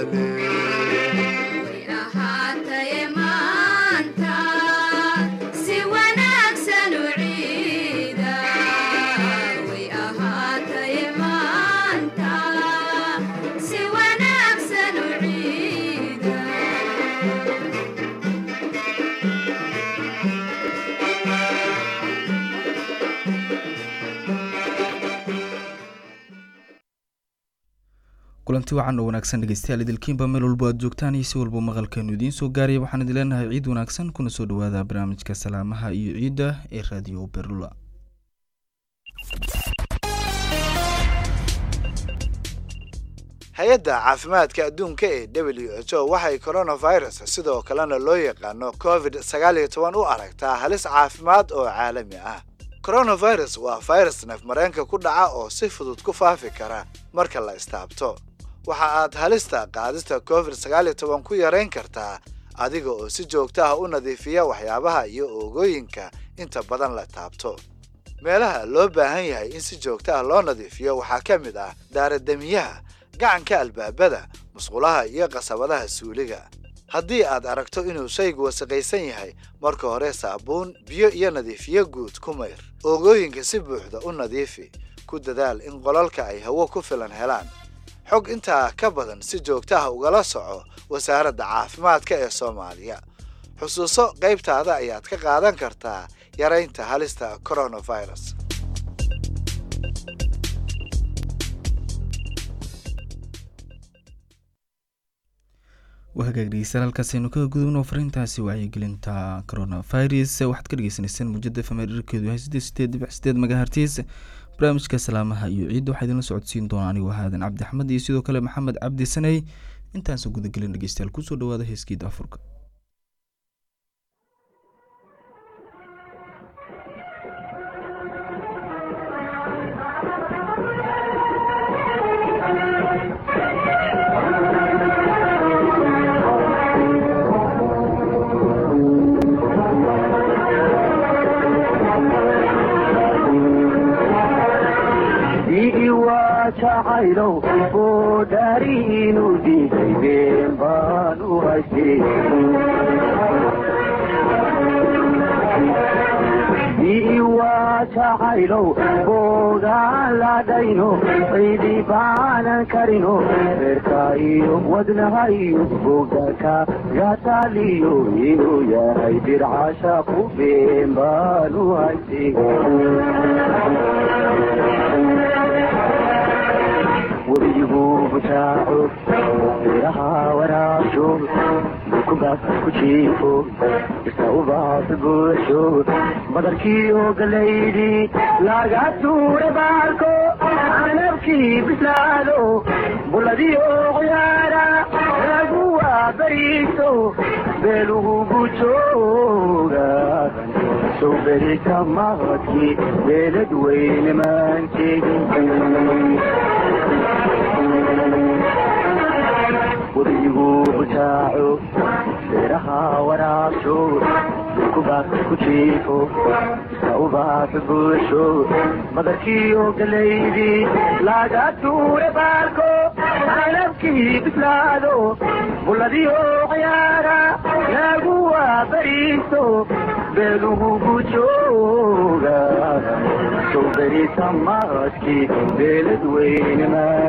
bedele way ahaataye maanta si wanaagsan u ciida way ahaataye maanta si wanaagsan u ciida kulanti wacan oo wanaagsan dhegeystayaal idilkiinba meel walbo aad joogtaan iyo si walba maqalkeenu idiin soo gaaraya waxaan idin leenahay ciid wanaagsan kuna soo dhawaada barnaamijka salaamaha iyo ciidda ee raadiyo berula hay-adda caafimaadka adduunka ee w h o waxay coronavirus sidoo kalena loo yaqaano covid sagaal iyo toban u aragtaa halis caafimaad oo caalami ah coronavirus waa virus neefmareenka ku dhaca oo si fudud ku faafi kara marka la istaabto waxa aad halista qaadista covid sagaal iyo toban ku yarayn kartaa adiga oo si joogto ah u nadiifiya waxyaabaha iyo oogooyinka inta badan la taabto meelaha loo baahan yahay in si joogto ah loo nadiifiyo waxaa ka mid ah daarademiyaha gacanka albaabada musqulaha iyo qasabadaha suuliga haddii aad aragto inuu shaygu wasaqaysan yahay marka hore saabuun biyo iyo nadiifiyo guud ku mayr oogooyinka si buuxda u nadiifi ku dadaal in qolalka ay hawo ku filan helaan xog intaa ka badan si joogto ah ugala soco wasaaradda caafimaadka ee soomaaliya xusuuso qaybtaada ayaad ka qaadan kartaa yaraynta halista coronavirus waa hagaag dhegeystayaal halkaasaynu kaga gudubno fariintaasi wacyigelinta coronavirus waxaad ka dhegeysaneyseen muujada fmr irkeedu yahay siddeed sideed dhibic sideed megahertis barnaamijka salaamaha iyo ciidda waxaa idinla socodsiin doona anigoo haadan cabdi axmed iyo sidoo kale maxamed cabdi saney intaansa gudagelin dhegeystayaal kusoo dhawaada heeskiida afurka jacaylow oo dhaariinu diiday been baan u haystay waa jacaylow boogaan ladhayno ciidi baanan karino reerka iyo wadnaha iyo bogaka gataaliyo inuu yahay dircasha ku been baan u haystay webigu butaaco biraha waraabsho dukubaas ku jiifo isa ubaas buuxsho badarkiiyo galaydi laga tuure baalko canabkii bislaado buladiyo ciyaara lagu waabariiso beelugu bujooga sow berita maqadkii beelad weyne maanteegin webigu butaaco beeraha waraabsho dukubaas ku jiifo isa ubaas buuxsho badarkiiyo galaydi laga tuure baalko canabkii bislaado buladiyo ciyaara lagu waabariiso beelugu bujooga sow berita maqadkii beelad weyne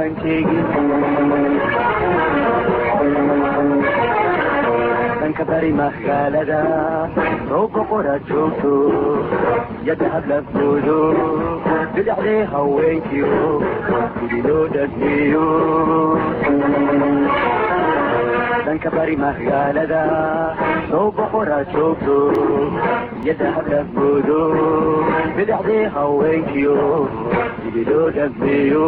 maanteegin dhanka bari magaalada rooba qora joogto yadda hablafoodo bidhaxdee haweenkiyo gudi loo dhagmeeyo dhanka bari magaalada rooba qora joogto yadda hablafoodo bidhaxdee haweenkiyo gudi loo dhagmeeyo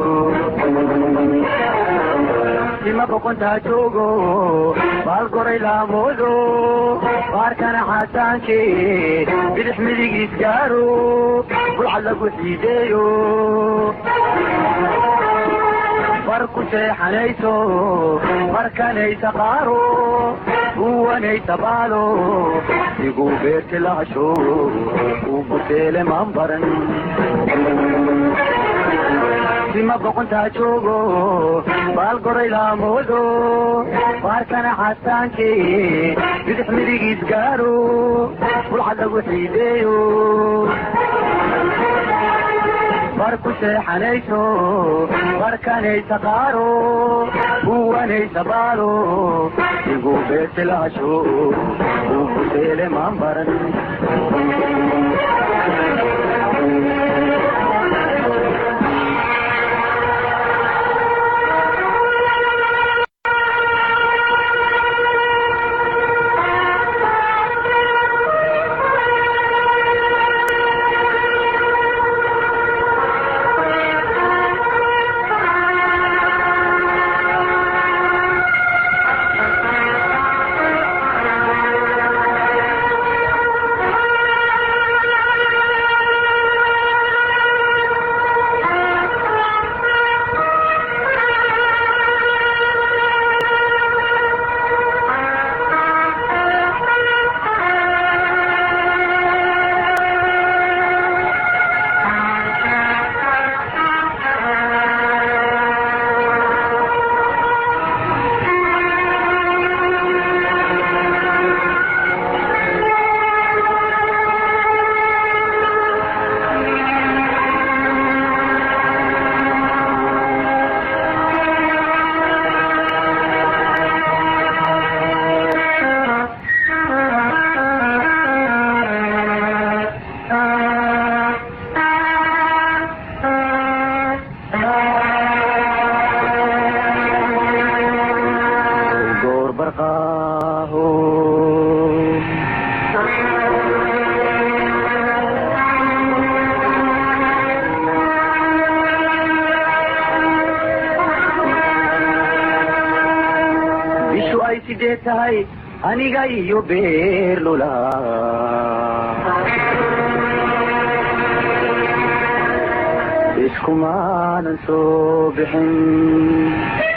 sima boqontaa joogo baal goray laamoodo baarkana xasaanke bidix midigiis gaaro bulcad lagu xiideeyo bar ku seexanayso markanaysa qaaro uwanaysa baalo igu beerti lahasho u buteele maan baran sima boqontaa joogo baalgoray laamoodo baarkana xasaankee bidix midigiis gaaro bulcad lagu xiideeyo bar ku seexanayso barkanaysa qaaro buwanaysa baalo igu beesilaasho uu kuseele maan baran goor barqaaho bishu ay sidee tahay aniga iyo beerlula iskumaanan soo bixin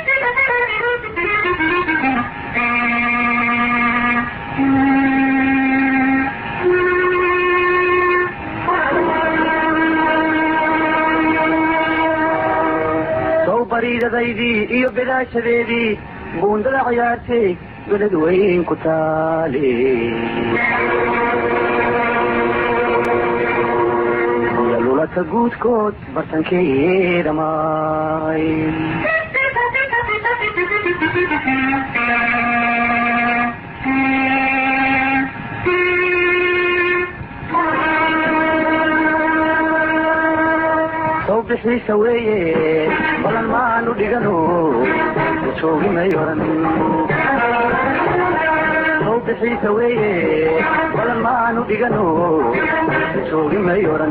sow bariidadaydii iyo bedaashadeedii buundada ciyaartay beled weyn ku taale lulata guudkood bartankeeda maay sow bixiisa weeye balan maanu dhigano joogi may oran sow bixiisa weeye balan maanu dhigano joogi may oran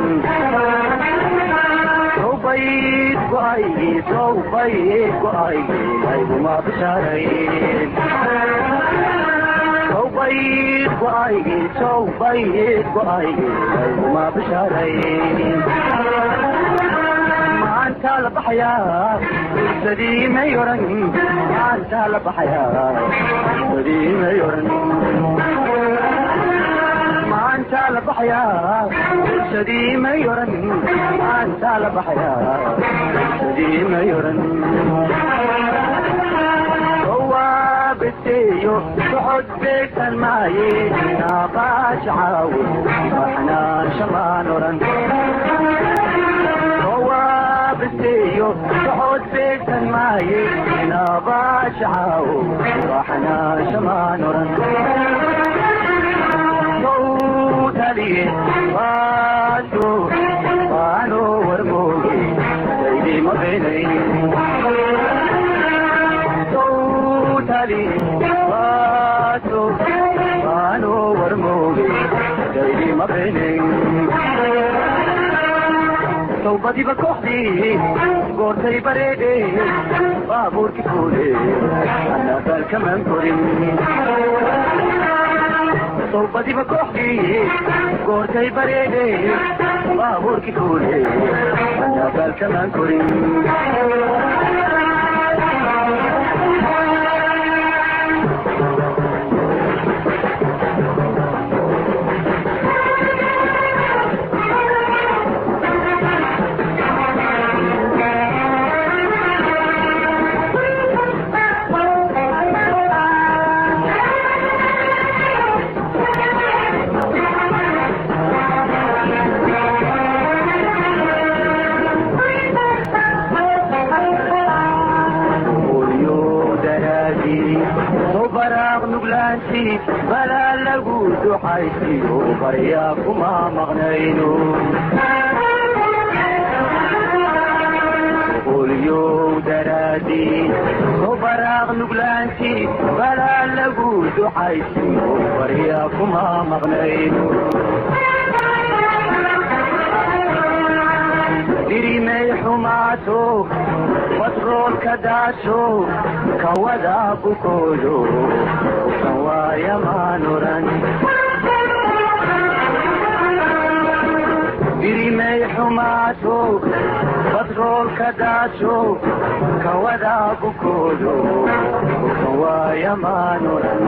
sow bayd go-aygi sow bayd go-aygi ayguma bishaarayn sow bayd go-aygi sow bayd go-aygi ayguma bishaarayn maanta la baxayaa sadii may oran maanta la baxayaa sadii may oran maanta la baxayaa sadii may oran maanta la baxayaa sadii may oran waabeteeyo socod beegsan maaye naabaash caawo waxnaan shamaan oran waabeteeyo socod beegsan maaye naabaash caawo waxnaan shamaan oran taliye waaso waano warmooge daydima beenay tali waaso waano warmooge daydima beenay towbadiba kooxdii goortay bareedhe baabuurki fuule anabaalkamaan korin towbadiba kooxdii goortay bareedhe baabuurki fuule anabaalkamaan korin nuglaanti balaa lagu duxaysiyo baryaa kuma maqnayno qolyow daraadii oo baraaq nuglaanti balaa lagu duxaysiyo baryaa kuma maqnayno dirimay xumaato batroolka daasho kawada bukoodo usan waayamaan oran dirimay xumaato batroolka daasho kawada bukoodo usan waayamaan oran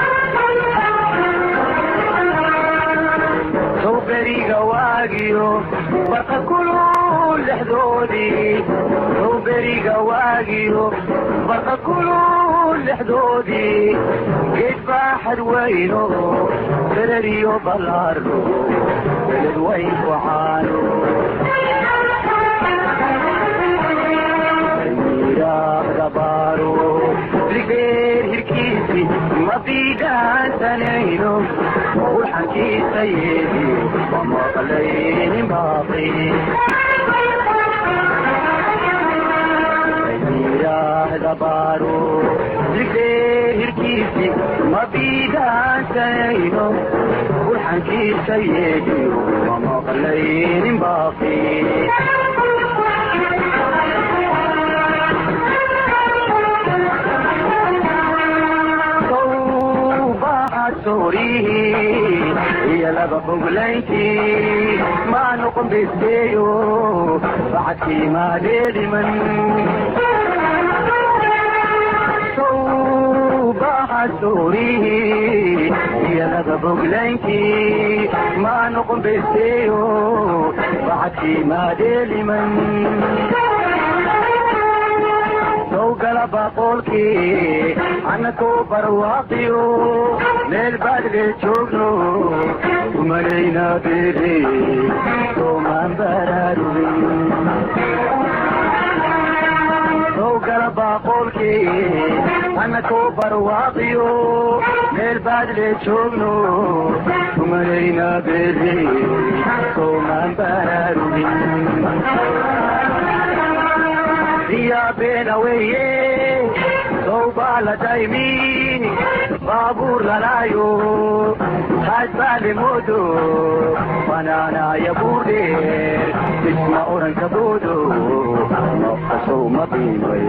sow beriga waagiyo baqa kulul lexdoodii sow beriga waagiyo baqa kulul lexdoodii geed baaxad weyno belediyo ballaaro beled weyn ku caano miiraaqda baaro ligeer hirkiisi ma biidhaansanayno ulxankiisa yeedi ma maqlaynin baaqi miiraahda baaro ligeer hirkiisi ma biidhaansanayno ulxankiisa yeedi ma maqlaynin baaqi soorihi iyo laba boglayntii maa noqon besteeyo bacadkii maadeediman baha soorihi iyo laba boglayntii maa noqon besteeyo bacadkii maadeeliman sowgala baqoolkii annakoo barwaaqiyo meel baadle joogno umalayna beere soomaan baraarugin sowgala baqoolkii annakoo barwaaqiyo meel baadle joogno umalayna beere soomaan baraarugin diyaa beena weeye sowbaa la daymi baabuur lalaayo haasbaale moodo banaanaaya buurdheer isma oranka boodo noqasow ma qiimay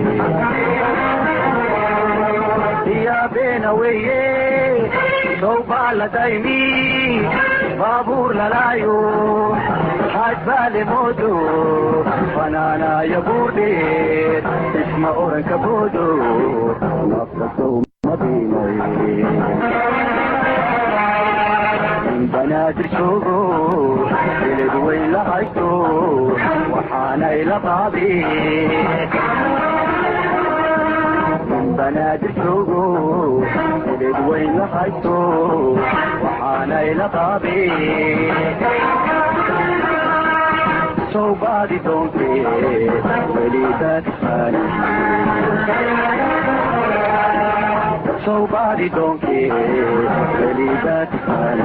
diyaa beena weeye sowbaa la daymi baabuur lalaayo haasbaale moodo banaanaaya buurdheer isma oranka boodo naftasow ma qiimay banaadir joogo beled weyn la haysto waxaanay la qaadi banaadir joogo beled weyn la haysto waxaanay la qaadi sowbaadi doonte welibaadfani sowbaadi doonke welibaadfani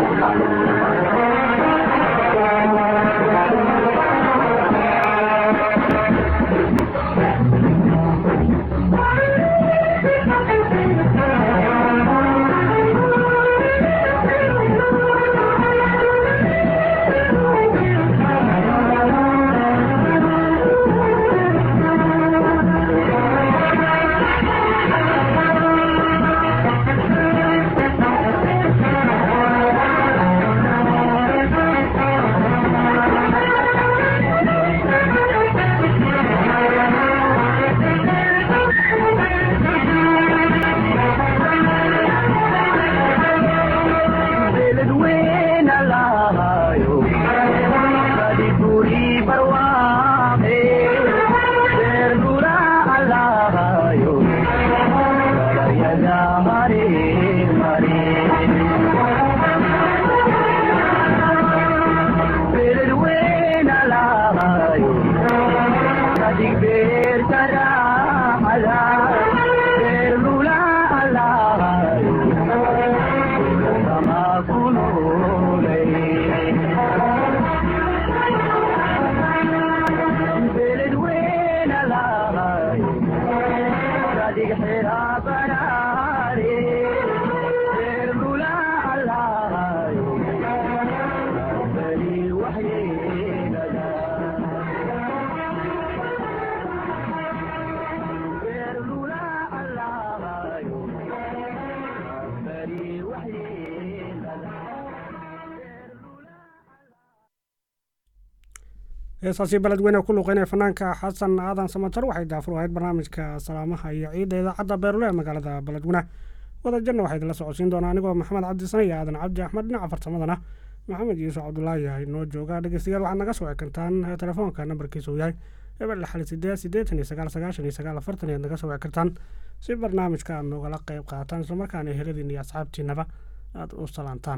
heesaasi beledweyne ku luqeynaya fanaanka xasan aadan samatar waxay daafur ahayd barnaamijka salaamaha iyo ciidda idaacadda beerule ee magaalada beledweyne wadajanna waxaa idinla socodsiin doonaa anigoo maxamed cabdi sane iyo aadan cabdi axmed dhinaca farsamadana maxamed yuusuf cabdulaahi ay noo jooga dhegeystayaal waxaad naga soo wici kartaan telefoonka nambarkiisa uu yahay eber lixal sideed siddeetan iyo sagaal sagaashan iyo sagaal afartan ayaad naga soo wici kartaan si barnaamijka aad noogala qayb qaataan islamarkaana heladiina iyo asxaabtiinaba aada u salaantaan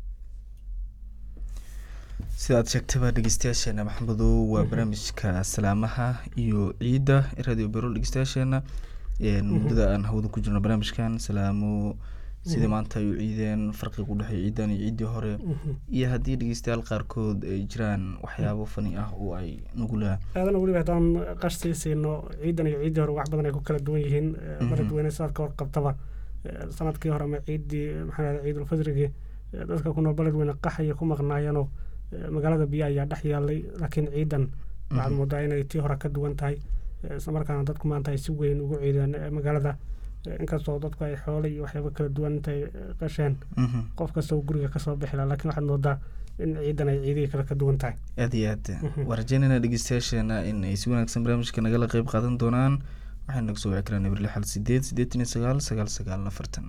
sida aad sheegtaba dhegeystayaasheena maxamedow waa barnaamijka salaamaha iyo ciidda radio berol dhegeystayaasheena muddada aan hawada ku jirno barnaamijkan salaamo sidai maanta ay u ciideen farqiga u dhexeeya ciidan iyo ciiddii hore iyo haddii dhegeystayaal qaarkood ay jiraan waxyaabo fani ah oo ay nugula aadan weliba haddaan qash sii siino ciidan iyo ciiddii hore wax badan ay ku kala duwan yihiin beledweyne sidaad ka warqabtaba sanadkii hore ama ciiddii maxaa lahda ciidulfadrigii dadka ku nool beledweyne qaxaya ku maqnaayeenoo magaalada biyo ayaa dhex yaalay laakiin ciidan waxaad moodaa inay tii hore ka duwan tahay islamarkaana dadku maanta ay si weyn ugu ciideen magaalada inkastoo dadku ay xoole iyo waxyaaba kala duwan intay qasheen qof kasta guriga kasoo bixi laha lakin waxaad moodaa in ciidan ay ciidihii kale ka duwan tahay aad iyo aad waa rajeynayna dhegeystayaasheena in ay si wanaagsan barnaamijka nagala qeyb qaadan doonaan waxaynu naga soo wici karaan eber lixal sideed siddeetan iyo sagaal sagaal sagaal afartan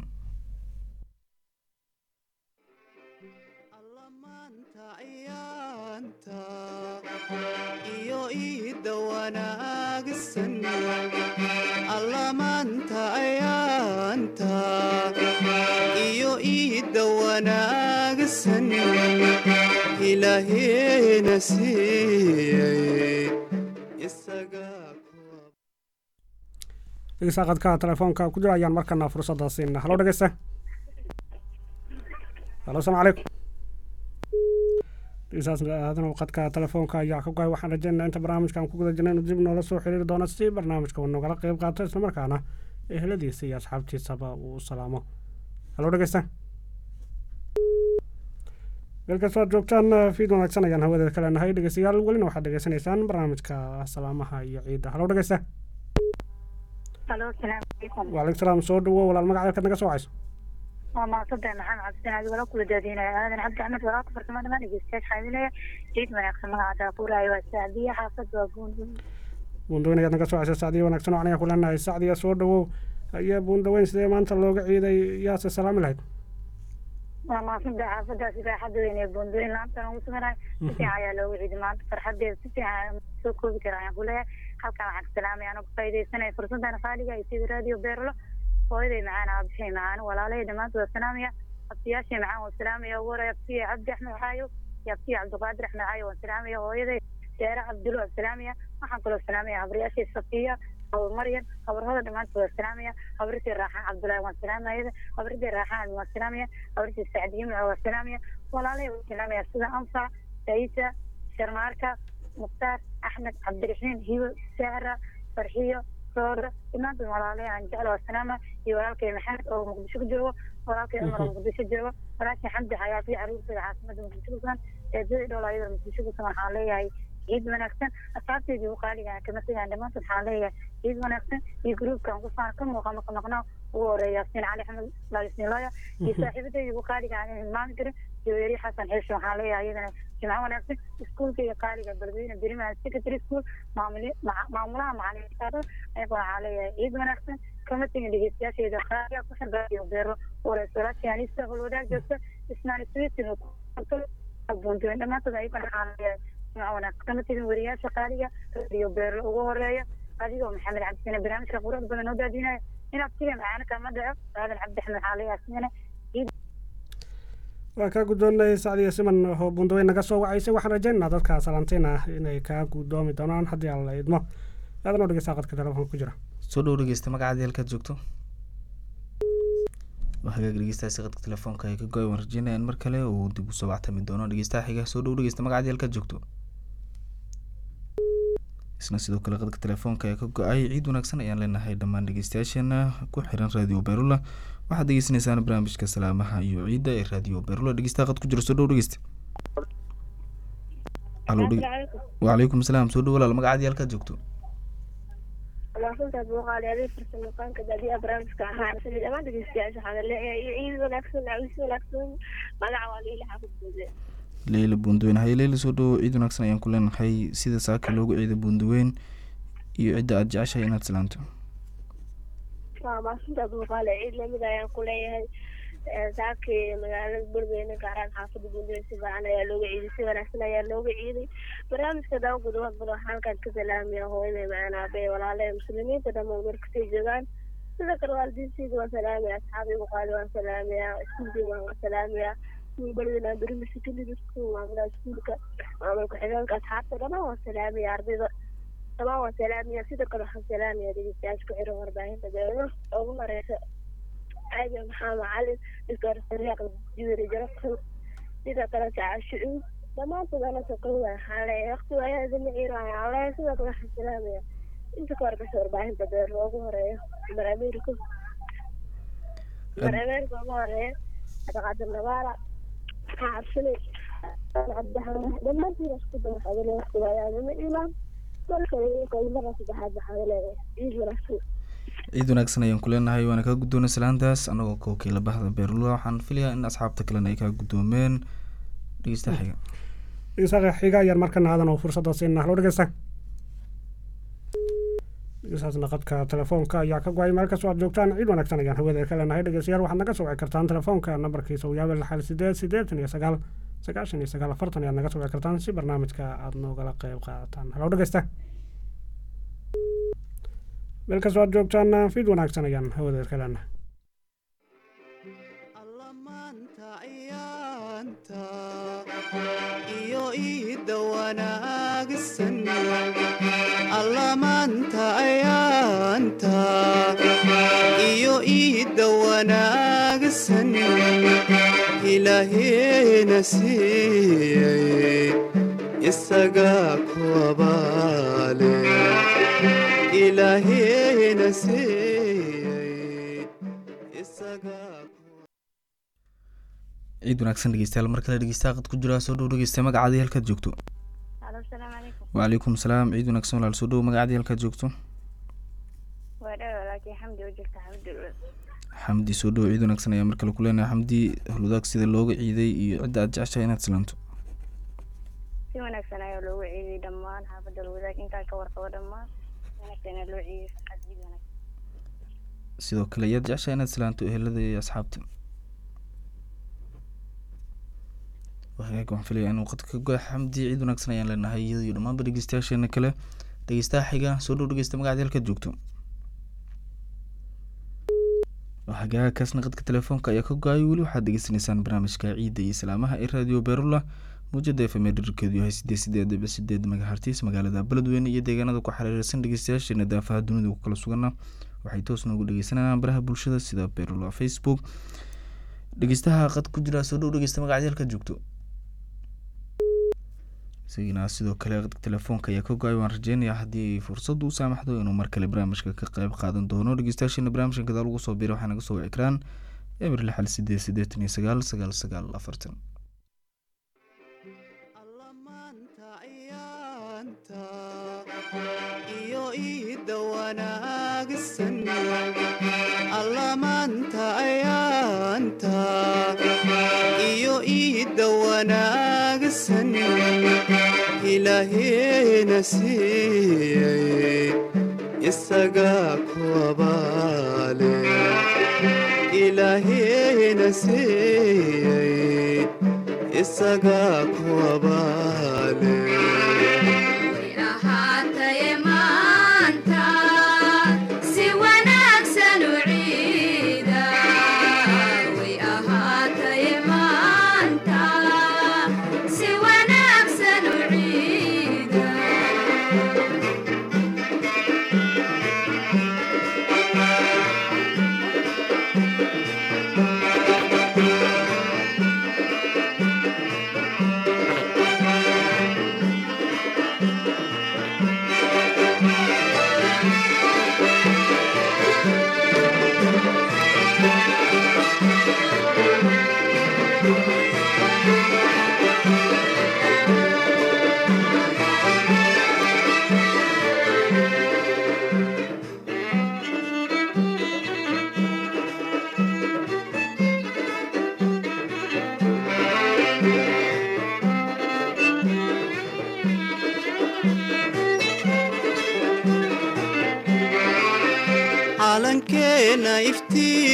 iyo iida wanaagsan allamaanta ayaanta iyo iida wanaagsan ilaaheena siiyey isaga dhegeysta qadka telefoonka ku jira ayaan markana fursadda siina halo dhegeysta halo asalaamu calaykum dhegeystaasaadan qadka telefoonka ayaa ka goay waxaan rajeynaa inta barnaamijkan ku guda jirna inuu dib noola soo xiriiri doono si barnaamijka uu nogala qeyb qaato islamarkaana eheladiisa iyo asxaabtiisaba uu u salaamo halo dhegeysta meel kastoo aad joogtaan fiid wanaagsan ayaan hawadeeda ka leenahay dhegeystayaal welina waxaad dhegeysanaysaan barnaamijka salaamaha iyo ciidda halo dhegeysta alo salaamu calaykum waalaikum salaam soo dhawo walaal magaca halkaad naga soo wacayso waa maasada maxamed cabdisan adi wala kula daadinaya aadan cabdi axmed walaalka farsamo dhamaan dhegeystayaasha xaadinaya ciid wanaagsan magaca daafuraayo waa sacdiya xaafad waa buunduun buundaweyn ayaad naga soo wacaysa sacdiya wanaagsan oo aniga ku leenahay sacdiya soo dhawow ayaa buundaweyn sidee maanta looga ciiday yaase salaami lahayd waa maasada xaafadaasi baaxadda weyn ee buunduweyn laantan ugu suganahay si fiican ayaa looga ciiday maanta farxadeeda si fiican soo koobi kara ayaan kuleeyahay halkan waxaan ka salaamaya anoo kufaaidaysanaya fursadan qaaliga iyo sida radio beerlo hooyaday macaan aabixay macaan walaalahey dhammaantood waa salaamaya abtiyaashay macaan waan salaamaya ugu horey abtiya cabdi axmed xaayo iyo abtiya cabdiqaadir axmed xaayo waan salaamaya hooyaday deere cabdulo waan salaamaya waxaan kaloo salaamaya habaryaashay safiya habar maryam habarhooda dhammaantood waan salaamaya habartii raaxaan cabdulaahi waan salaamaya habartii raaxaan waan salaamaya habartii sacdiye maco waan salaamaya walaalahey waan salaamaya sida anfac saisa sharmaarka mukhtaar axmed cabdiraxiim hibo sahra farxiyo roora dhammaantood walaalahey aan jecel waa salaama iyo walaalkay maxamed oo muqdisho ku joogo walaalkay cumar oo muqdisho joogo walaashay xamdi xayaat iyo caruurteeda caasimada muqdisho ku sugan eedadii dhowl ayada muqdisho ku sugan waxaan leeyahay ciid wanaagsan asxaabteydii u qaaligaan kama tegaan dhammaantood waxaan leeyahay ciid wanaagsan iyo gruubkan kufaan ka muuqa maka maqnaa ugu horeeya yaasiin cali axmed laalisniilooya iyo saaxiibadeydii ugu qaaligaan aan hilmaami karin jaweeri xasan xeesho waxaan leeyahay iyadana jimco wanaagsan iskuulka iyo qaaliga beledweyne beriman secretary school maamuli maamulaha macalimiintaada ayagoo waxaan leeyahay ciid wanaagsan kama tegin dhegeystayaasheeda qaaliga ku xirbaaiyo beero wareysa walaashii anista holwadaag joogta ismaan switin buntuwen dhammaantood ayagoo waxaan leeyahay jimco wanaagsan kama tegin weriyaasha qaaliga radio beero ugu horeeya adigoo maxamed cabdisane barnaamijka quruxda badan oo daadinaya inaad siga macaana kama dhaco aadan cabdi axmed waxaan leeyahay sidana waa kaa guddoonnay sacdiya siman oo bundaweyn naga soo wacaysay waxaan rajaynaynaa dadka salaantiin ah inay kaa guddoomi doonaan haddii aan la idmo aadan oo dhegeysta qadka telefoonka ku jira soo dhow dhegeysta magacaadii halkaad joogto waa hagaag dhegeystaasi qadka telefoonka ay ka go-ay waan rajeynaya in mar kale uu dib usoo wactami doono dhegeystaha xiga soo dhow dhegeysta magacaadii halkaad joogto isna sidoo kale qadka telefoonka ee ka go-ay ciid wanaagsan ayaan leenahay dhammaan dhegeystayaasheena ku xiran radio berula waxaad degeysanaysaan barnaamijka salaamaha iyo ciidda ee radio berula dhegeystaha qad ku jira soo dhow dhegeysta Halo, dhege- waalaikum salaam soo dhow walaal magacaadii halkaad joogto walaafintad muuqaali adeeg farsamaqaanka daadiyaha barnaamijka ahaa sida dhammaan dhegeystayaasha waxaan leeyahay iyo ciid wanaagsan cawis wanaagsan magaca waa liila xafid buude leyla buundaweyn haye leyla soo dhowo ciid wanaagsan ayaan ku leenahay sida saaka loogu ciida buundaweyn iyo cidda aada jeceshahay inaad salaanto waa maasintaad muuqaali ciid lamid ayaan ku leeyahay saakii magaalada beledweyne gaaraan xaafada buudaweyn si fiican ayaa looga ciiday si wanaagsan ayaa looga ciiday barnaamijka daawo gudubad badan waxaan halkaan ka salaamaya hooyaday macaan aabee walaalahe muslimiinta dhammaan markastay joogaan sida kale waalidiintayda waan salaamaya asxaabii buqaali waan salaamaya iskuulkayga waan salaamaya beledweyne aan beri secondary school maamulaha iskuulka maamul ku-xigeenka asxaabta dhammaan waan salaamaya ardayda dhammaan waan salaamaya sidoo kale waxaan salaamaya dhegeystayaasha ku xiran warbaahinta beelo ugu mareysa aadan maxamed cali doctor sariiq jibiri jarafkan sidoo kale sacaashucuud dhammaantood ana soqowda waxaan leeyahay waqti waayaadama ciiraayo aan leeyahay sidoo kale waxaan salaamaya inta ka horeysa warbaahinta beelo ugu horeeya mar america mar america ugu horeeya cabdiqaadir nabaala xaabsane cabdixamed dhammaantiin isku daba xadale waqti waayaadama ciiraan markale saddexaad waxaan leeyahay ciid wanaagsan ciid wanaagsan ayaan ku leenahay waana kaa guddoonay salaantaas anagoo ka wakiila bahda beerlula waxaan filayaa in asxaabta kalena ay kaa guddoomeen dhegeystaha xiga dhegeystaha xiga ayaan markana aadan oo fursada siinaa halo dhegeysta dhegeystahaasna qadka telefoonka ayaa ka go-ay meel kastoo aad joogtaan ciid wanaagsan ayaan hawada ka leenahay dhegeystayaal waxaad naga soo wici kartaan telefoonka nambarkiisa uu yaabel xal sideed sideetan iyo sagaal sagaashan iyo sagaal afartan ayaad naga soo wici kartaan si barnaamijka aada noogala qeyb qaadataan halo dhegeysta meel kastoo aad joogtaan fiid wanaagsan ayaan hawada ka leenahay alla maanta ciyaanta iyo iidda wanaagsan alla maanta ciyaanta iyo iidda wanaagsan ilaaheena siiyey isagaa ku abaale ilaaheena siiyey isagaa ku ciid wanaagsan dhegeystayaal mar kale dhegeystaha qad ku jira soo dhow dhegeysta magacaadii halkaad joogto alo asalaamu calaykum waalaikum salaam ciid wanaagsan walaal soo dhow magacaadii halkaad joogto waa dhawa laakiin xamdi u jirta xamdi xamdi soo dhow ciid wanaagsan ayaa mar kale ku leenahay xamdi holudaag sida looga ciiday iyo cidda aada jeceshahay inaad salaanto si wanaagsan ayaa loogu ciiday dhammaan xaafadda lawadaag intaa ka warqabo dhammaan wanaagsan ayaa loo ciiday farxad ciid wanaagsan sidoo kale ayaad jeceshahay inaad salaanto ehelada iyo asxaabta wahagaag waxaan filaya inuu qadka ka goy xamdi ciid wanaagsan ayaan leenahay iyada iyo dhammaanba dhegeystayaasheena kale dhegeystaha xiga soo dhow dhegeysta magacaadi halkaad joogto wahagaag kaasna qadka telefoonka ayaa ka go-ay weli waxaad degeysanaysaan barnaamijka ciidda iyo salaamaha ee radio berula muujada f m dherkeedu yahay sideed sideed dhibic sideed magahartiis magaalada beledweyne iyo deegaanada ku xiriirsan dhegeystayaasheena daafaha dunida ku kala sugana waxay toos noogu dhegeysanayaan baraha bulshada sida berula facebook dhegeystaha qad ku jira soo dhow dhegeysta magacadi halkaad joogto isagina sidoo kale qadka telefoonka ayaa ka go-ay waan rajeynayaa haddii ay fursaddu u saamaxdo inuu mar kale barnaamijka ka qeyb qaadan doono dhegeystayaasheena barnaamijkan gadaal ugu soo biira waxaa naga soo wici karaan eber lixal sideed siddeetan iyo sagaal sagaal sagaal afartan alla maanta ciyaanta iyo iidda wanaagsan alla maanta ciyaanta iyo iidda wanaagsan ilaaheena siiyey isagaa ku abaale ilaaheena siiyey isagaa ku abaale way ahaataye maanta si wanaagsan u ciida way ahaataye maanta si wanaagsan u ciida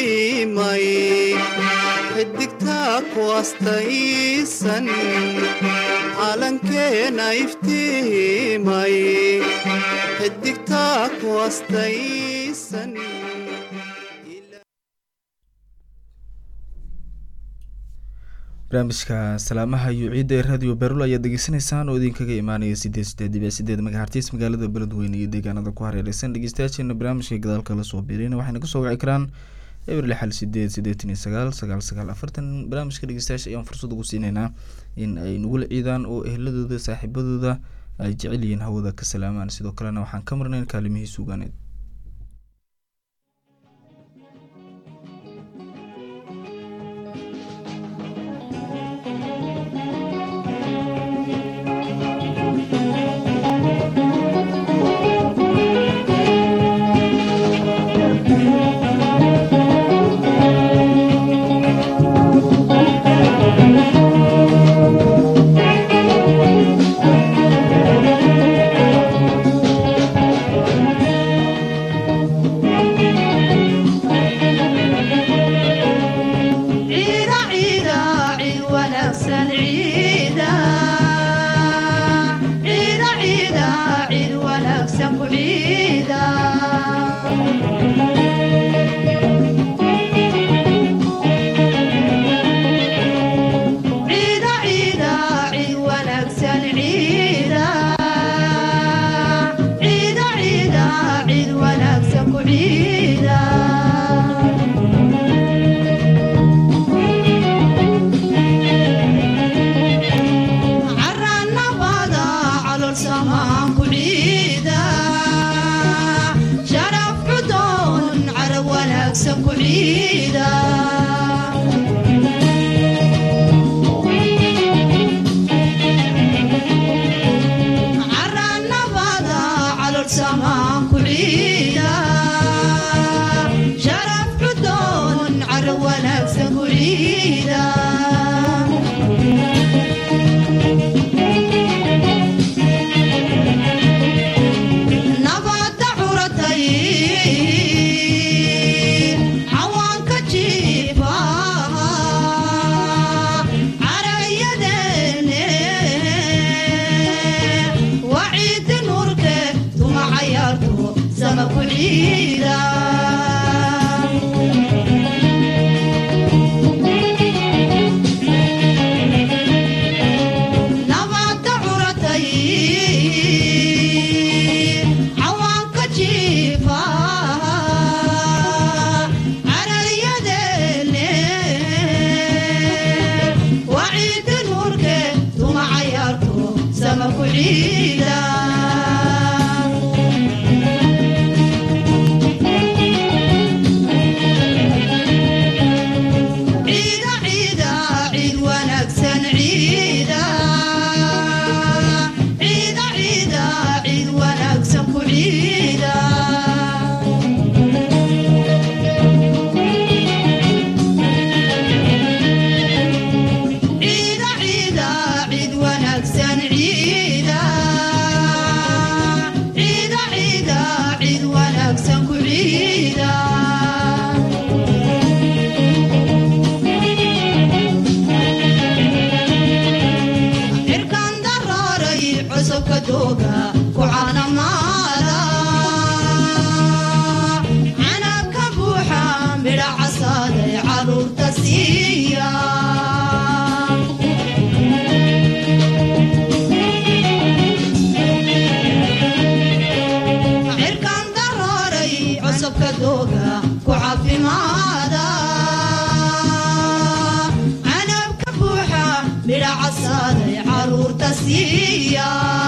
iftiimay xidigtaa ku astaysan calankeena iftiimay xidigtaa ku astaysan barnaamijka salaamaha iyo ciidda ee radio berul ayaad degeysanaysaan oo idinkaga imaanaya sideed sideed dhibic sideed magahartiis magaalada beledweyne iyo deegaanada ku hareereysan dhegeystayaasheena barnaamijka gadaalka la soo biirina waxayna kasoo wici karaan eber lixal sideed sideetan iyo sagaal sagaal sagaal afartan barnaamijka dhegeystayaasha ayaan fursad ugu siineynaa in ay nagula ciidaan oo ehladooda saaxiibadooda ay jecel yihiin hawada ka salaamaan sidoo kalena waxaan ka marnayn kaalimihii suugaaneed ciida ciida cid wanaagsan ciida ciida ciida cid wanaagsan ku ciida ciida ciida cid wanaagsan ciida ciida ciida cid wanaagsan ku ciida caranabada calol samaan ku ciida sharaf cudoon carab wanaagsan ku ciida caranabada calol samaan ku ciida sharaf cudoon carab wanaagsan ku ciida nabadda curatay cawaanka jiifa carayadeene waciidi nuurke tuma cayaarto sama ku ciida nabadda curatay cawaanka jiifa carayadeene waciidi nuurke tuma cayaarto sama ku ciida ciida ciida ciid wanaagsan ciida ciida ciida ciid wanaagsan ku ciida ciida ciida ciid wanaagsan ciida ciida ciida ciid wanaagsan ku ciida cirkan daraaray cusubka dooga ku caanamaala canabka buuxa midha casaaday caruurta siiya cirkan daraaray cusubka dooga ku caafimaada canabka buuxa midha casaaday caruurta siiya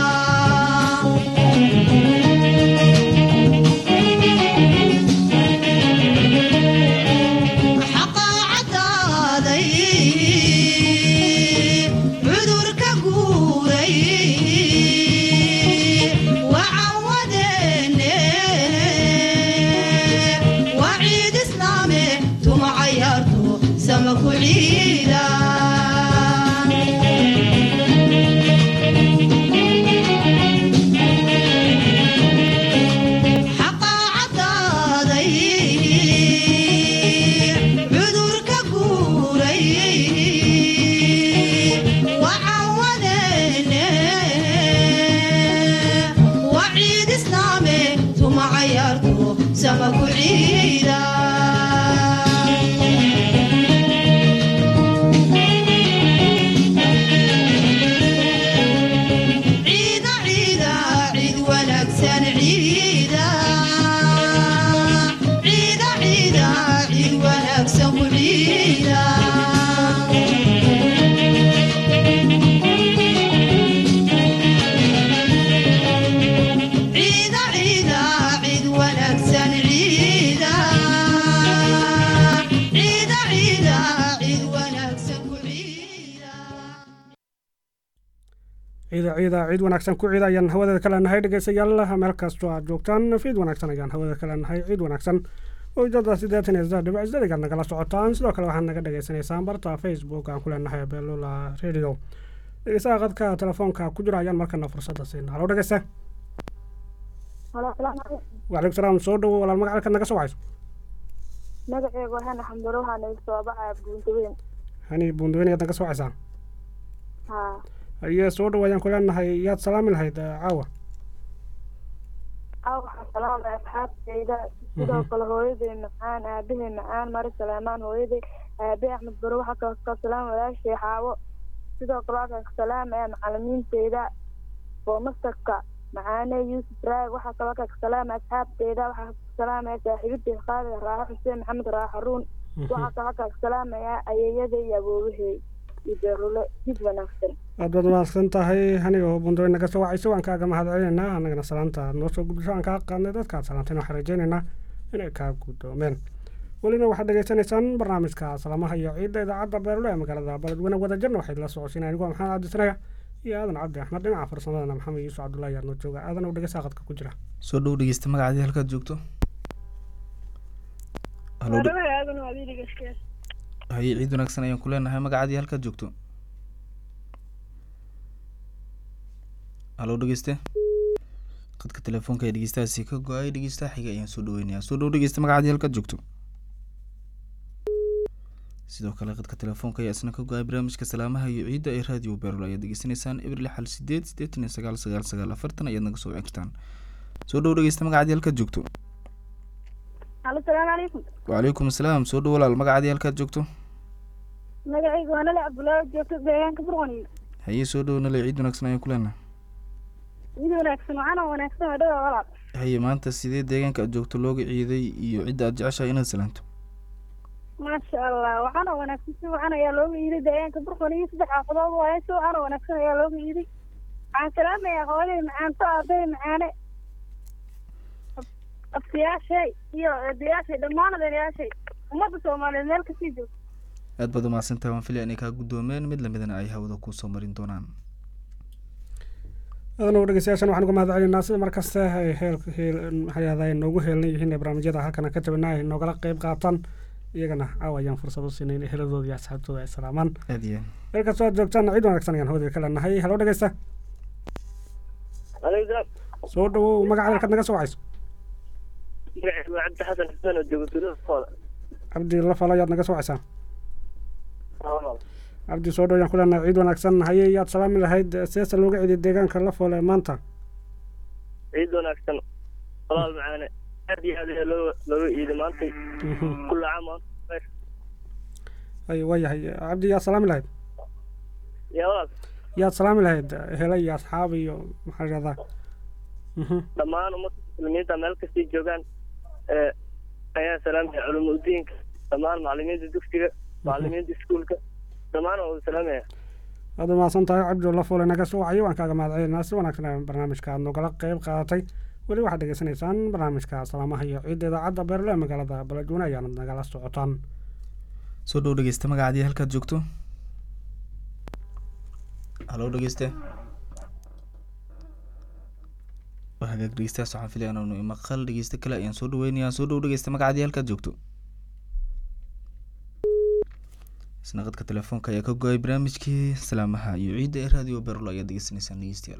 xaqa cadaaday cudurka guuray wacawadeene waciid islaame tuma cayaarto sama ku ciida xaqa cadaaday ciida ciida ciid wanaagsan ku ciida ayaan hawadeeda ka leenahay dhegeystayaal meel kastoo aad joogtaan fiid wanaagsan ayaan hawadeeda ka leenahay ciid wanaagsan ujeedada sideetan iyo saddex dhibic sideedigaad nagala socotaan sidoo kale waxaad naga dhagaysanaysaan barta facebook aan ku leenahay beelula radio dhegeystaha qadka telefoonka ku jira ayaan markana fursadda siina halo dhegeysta waalaikum salaam soo dhawo walaal magacalka naga soo wacayso magaceegu waxaan xambaro waxaana soo baxaa buuntaweyn hani buundaweyn ayaad naga soo wacaysaa haa aye soo dhawo ayaan ku leenahay yaad salaami lahayd eh, caawa aa waxaan salaamaya asxaabtayda sidoo kale hooyaday macaan aabahay macaan mari salaamaan hooyaday aabe axmed baro waxaa kaloo ka salaam walaashay xaawo sidoo kale waxaan ka salaamaya macalimiintayda boomastarka macaane yuusuf raag waxaa kaloo ka salaamaya asxaabtayda waxaa ka salaamaya saaxiibadii qaaliga raaxo xuseen maxamed raaxo ruun waxaa kaloo ka salaamaya ayeeyada iyo awoobahey iyo beerule jid wanaagsan aad baad mahadsan tahay aniga oo buundaweyn naga soo wacayso waan kaaga mahad celinaynaa annagana salaanta aad noo soo gudbiso aan kaa qaadnay dadka aad salaantayna waxaan rajaynaynaa inay kaa guddoomeen welina waxaad dhegeysanaysaan barnaamijka salamaha iyo ciidda idaacadda beerlo ee magaalada baledweyne wadajirna waxayd la socodsiinaya anigoo maxamed cabdisanaya iyo aadan cabdi axmed dhinaca farsamadana maxamed yuusuf cabdullahi ayaa noo jooga aadan oo dhegeysaa qadka ku jira soo dhow dhegeysta magacaadii halkaad joogto halo dhe- haye ciid wanaagsan ayaan ku leenahay magacaadii halkaad joogto halo dhegeyste qadka telefoonka ee dhegeystahaasi ka go-ay dhegeystaha xiga ayaan soo dhaweynayaa soo dhow dhegeysta magacaadii halkaad joogto sidoo kale qadka telefoonka ayaa isna ka go-ay barnaamijka salaamaha iyo ciidda ee raadiyo beerol ayaad degeysanaysaan eber lix hal sideed siddeetan iyo sagaal sagaal sagaal afartan ayaad naga soo wici kartaan soo dhow dhegeysta magacaadii halkaad joogto halo salaamu calaykum wacalaykum asalaam soo dhow walaal magacaadii halkaad joogto magacaygu waa nale cabdullaahi joogto deegaanka burqani haye soo dhow nale ciid wanaagsan ayaan ku leenahay mid wanaagsan waxaana wanaagsan waa dhawa walaal haye maanta sidee deegaanka aad joogto looga ciiday iyo cidda aad jeceshahay inaad salaanto maasha allah waxaana wanaagsan si wacan ayaa looga iiday deegaanka burqani iyo saddex xaafadood waaye si waxaana wanaagsan ayaa looga iiday waxaan salaamayaa hooyaday macaanto aabahay macaane abtiyaashay iyo eedayaashay dhammaan adeerayaashay ummadda soomaaliyeed meel kasii joogto aad baad umahadsantahay waan filaya inay kaa guddoomeen mid lamidana ay hawada kusoo marin doonaan aadan oo dhegeystayaashan waxaan uga mahad celinaa sida markasta ay heel heel maxaa yahdaa noogu heelan yihiin ee barnaamijyada halkan aan ka tabinaa ay noogala qeyb qaataan iyagana caawa ayaan fursad u siinay in heladooda iyo asxaabtooda ay salaamaan aad iyo meel kastoo aad joogtaan ciid wanaagsan ayaan hawada ka leenahay halo dhegeysta alaykum soo dhawow magacaada halkaad naga soo wacayso magacaygu waa cabdi xasan xuseen oo jooga tuulada fooda cabdi lafalo ayaad naga soo wacaysaa cabdi soo dhaw ayaan ku leenahay ciid wanaagsan haye yaad salaami lahayd seesa looga ciiday deegaanka lafoole maanta ciid wanaagsan walaal macaane aad iyo aad ayaa loo looga iiday maantay kulla caam waan ay waayahay cabdi yaad salaami lahayd yaa walaal yaad salaami lahayd hele iyo asxaab iyo maxaa yidhahdaa Mhm. dhammaan ummadda muslimiinta meel kastay joogaan ee ayaa salaamaya culumudiinka dhammaan macalimiinta dugsiga macalimiinta iskuulka dhammaan waa salaamaya aad u mahadsan tahay cabdi oo lafoole naga soo wacay waan kaaga mahad celinaa si wanaagsan ayaa barnaamijka aad nogala qeyb qaadatay weli waxaad dhegeysanaysaan barnaamijka salaamaha iyo ciidda idaacadda beerle ee magaalada baladweyne ayaanad nagala socotaan soo dhow dhegeysta magacaadii halkaad joogto halo dhegeyste waa hagaag dhegeystayaas waxaan filaya inaanu imaqal dhegeysta kale ayaan soo dhaweynayaa soo dhow dhegeysta magacaadii halkaad joogto isna qadka telefoonka ayaa ka go-ay barnaamijkii salaamaha iyo ciidda ee raadiyo berlo ayaad degeysanaysaan dhegeystayaal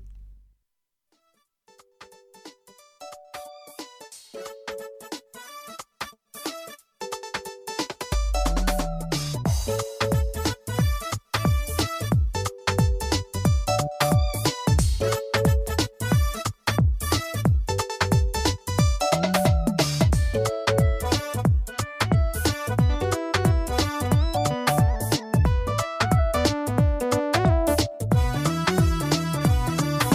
Thank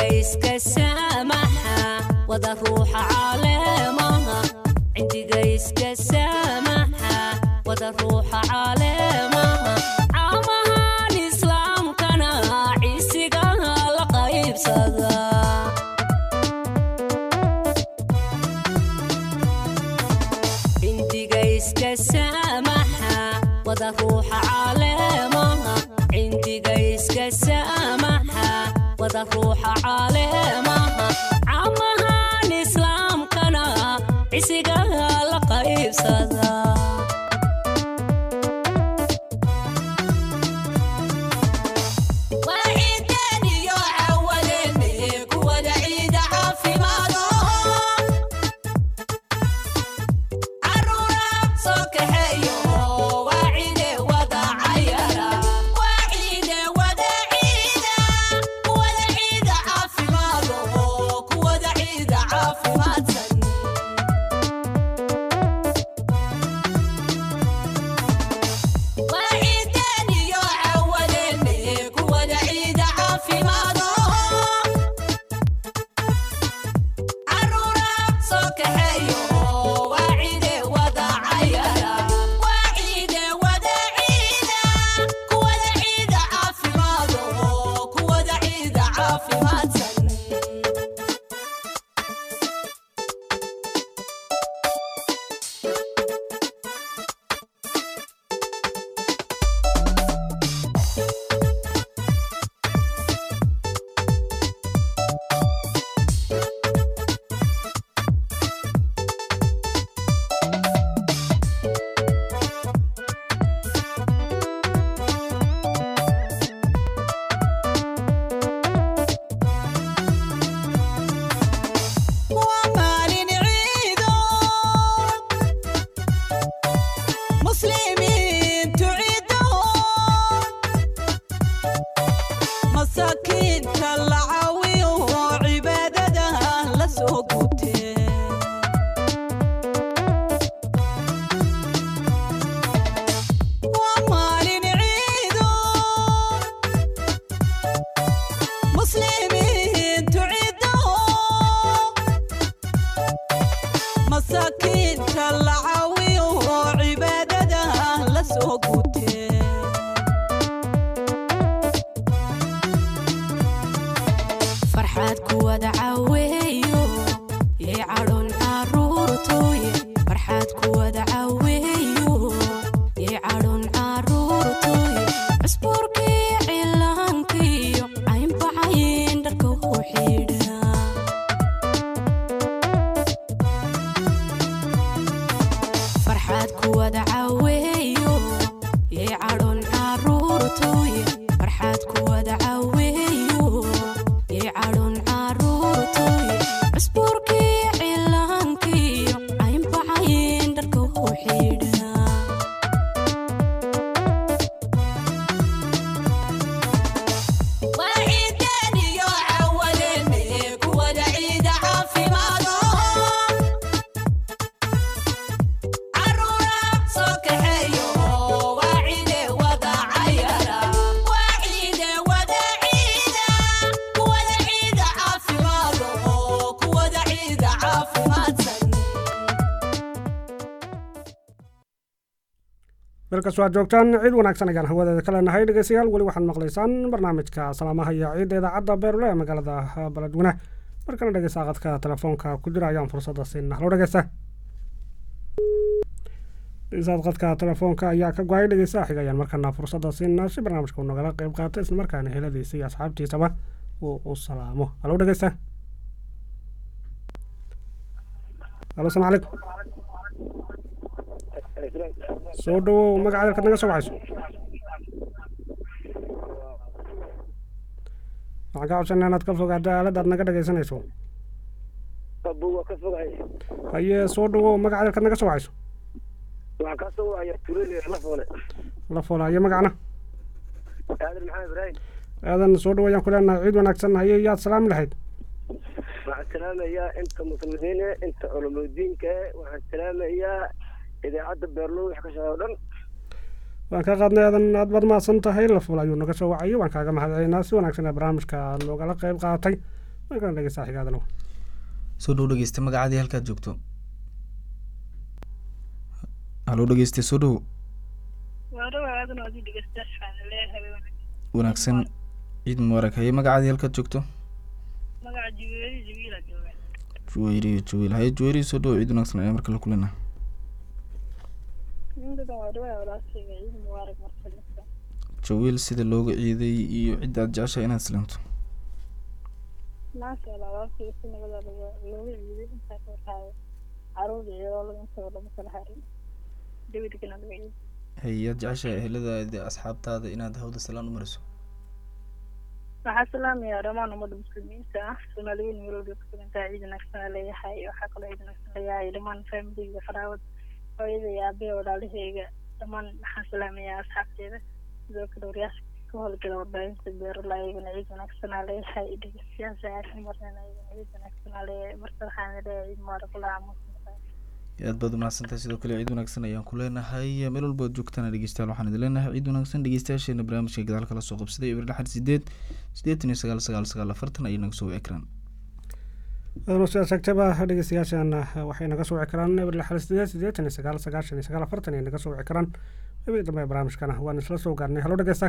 cindiga iska saamaxa wada ruuxa caleemaha cindiga iska saamaxa wada ruuxa caleemaha caamahan islaamkana ciisiga la qaybsada cindiga iska saamaxa wada ruuxa caleemaha cindiga iska saamaxa wada ruuxa caleemaha camahan islaamkana cisiga la qaybsada waa ciideen iyo cawadeen kuwada ciida caafimaado caruura soo kaxeeyo waa ciide wada cayara waa ciide wada ciida kuwada ciida caafimaado kuwada ciida caafimaadsan waa ciideen iyo cawadeen kuwada ciida caafimaado caruura soo kaxeeyo waa ciide wada cayara waa ciide wada ciida kuwada ciida caafimaado kuwada ciida caafimaadsan waa maalin ciido muslimiintu ciidaho masaakiinta la caawiyo cibaadada la soo gutee waa maalin ciido muslimiintu ciidaho masaakiinta la caawiyo cibaadada la soo gutee farxaad kuwada caweeyo yay cadhon caruurtooye farxaad kuwada caweeyo yay cadhon caruurtooye cusbuurkii cilaankiyo caynbacayn dharka u xidha farxaad kuwada caweeyo yay cadhon caruurtooye farxaad kuwada caweeyo yay cadhon caruurtooye cusbuurkii cilaankiyo caynbacayn dharka u xidha waa ciideen iyo cawadeen kuwada ciida caafimaado caruura soo kaxeeyo waa ciide wada cayara waa ciide wada ciida kuwada ciida caafimaado kuwada ciida caafimaadsan dalkas waa joogtaan ciid wanaagsan ayaan hawadeeda ka leenahay dhegeystayaal weli waxaad maqlaysaan barnaamijka salaamaha iyo ciidda idaacadda beerule ee magaalada baladweyne markana dhegeysta qadka telefoonka ku jira ayaan fursadda siinaa halo dhegeysta dhegeystaad qadka telefoonka ayaa ka go-ay dhegeysta xiga ayaan markana fursadda siinaa si barnaamijka uu nagala qeyb qaato islamarkaana heladiisa iyo asxaabtiisaba uu u salaamo halo dhegeysta halo asalaamu calaykum soo dhawow magaca dalkaad naga soo wacayso waxaan ka codsanaa inaad ka fogaado aalada aad naga dhegaysanayso abu waa ka fogahay haye soo dhawow magaca dalkaad naga soo wacayso waxaan kaa soo wacaya tulele la foole la foola haye magacna aadan maxamed ibraahim aadan soo dhawo ayaan ku leenahay ciid wanaagsan haye yaad salaami lahayd waxaan salaamayaa inta muslimiine inta culumoodiinka waxaan salaamayaa idaacadda beerlow wax ka shaqeeya o dhan waan ka qaadnay aadan aad baad mahadsan tahay la foola ayuu naga soo wacayay waan kaaga mahadcelinaa si wanaagsan ee barnaamijka aad noogala qeyb qaadatay markaan dhegeysta xigaadana soo dhow dhegeysta magacaadii halkaad joogto haloo dhegeysta soo dhow wanaagsan ciid mubaarak haye magacaadii halkaad joogto juweyri juweyl haye juweyri soo dhow ciid wanaagsan ayaa markale kulena jawiil sida looga ciiday iyo cidda aad jeceshahay inaad islanto maasha allah waa si si nabada looga looga ciiday intaa ka warhaayo caruur iyo laba intaba lama kala harin dawidkana laga ciiday haye aad jeceshahay eheladaada asxaabtaada inaad hawda salaan u mariso waxaa salaamayaa dhammaan ummadda muslimiinta ah soomaaliyiin melowda ku sugantaa ciid wanaagsan aa leeyahay waxaa kaloo ciid wanaagsan leeyahay dhammaan faamiligga faraawad hooyada iyo aabaya walaalahayga dhammaan waxaan salaamayaa asxaabteeda sidoo kale waryaasha ka howlgala warbaahinta beerala ayagana ciid wanaagsan aa leeyahay dhegeystayaasha aarka marnana ayagana ciid wanaagsan aa leeyahay marka waxaan leeyahay ciid mubaarak ula aamusan aad baad umahadsantahay sidoo kale ciid wanaagsan ayaan ku leenahay meel walba ad joogtaan dhegeystayaal waxaan idin leenahay ciid wanaagsan dhegeystayaasheena barnaamijka gadaal kala soo qabsaday eber lixad sideed siddeetan iyo sagaal sagaal sagaal afartan ayay naga soo wici karaan adano sidaas sheegtaba dhegeystayaashan waxay naga soo wici karaan eber lixad sideed siddeetan iyo sagaal sagaashan iyo sagaal afartan ayay naga soo wici karaan ebi dambe barnaamijkana waan isla soo gaarnay halo dhegeysta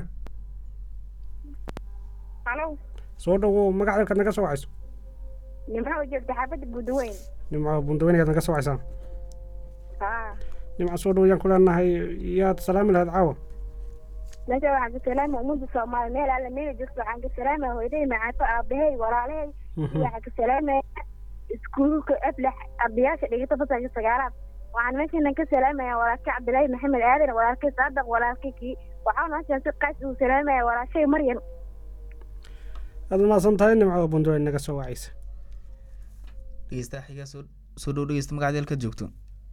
halo soo dhowow magac dalkaad naga soo wacayso nimco joogta xaafadda buudaweyn nimco bundaweyn ayaad naga soo wacaysaa haa nimco soo dhow yaan ku leenahay yaad salaami lahayd caawa meesha waxaan ka salaama ummadda soomaali meel alle meela joogto waxaan ka salaamaya hooyaday macaato aabahay walaalahay waxaan ka salaamaya iskuulka aflax ardayaasha dhigata fasalka sagaalaad waxaan meeshan ka salaamaya walaalkay cabdilaahi maxamed aadan walaalkay saadaq walaalkay kii waxaan meeshan si qaas ugu salaamaya walaashay maryan aad umahadsan tahay nimco bundaweyn naga soo wacaysa dhegeystaha xigaa soo soo dhow dhegeysta magacaadii halkaad joogto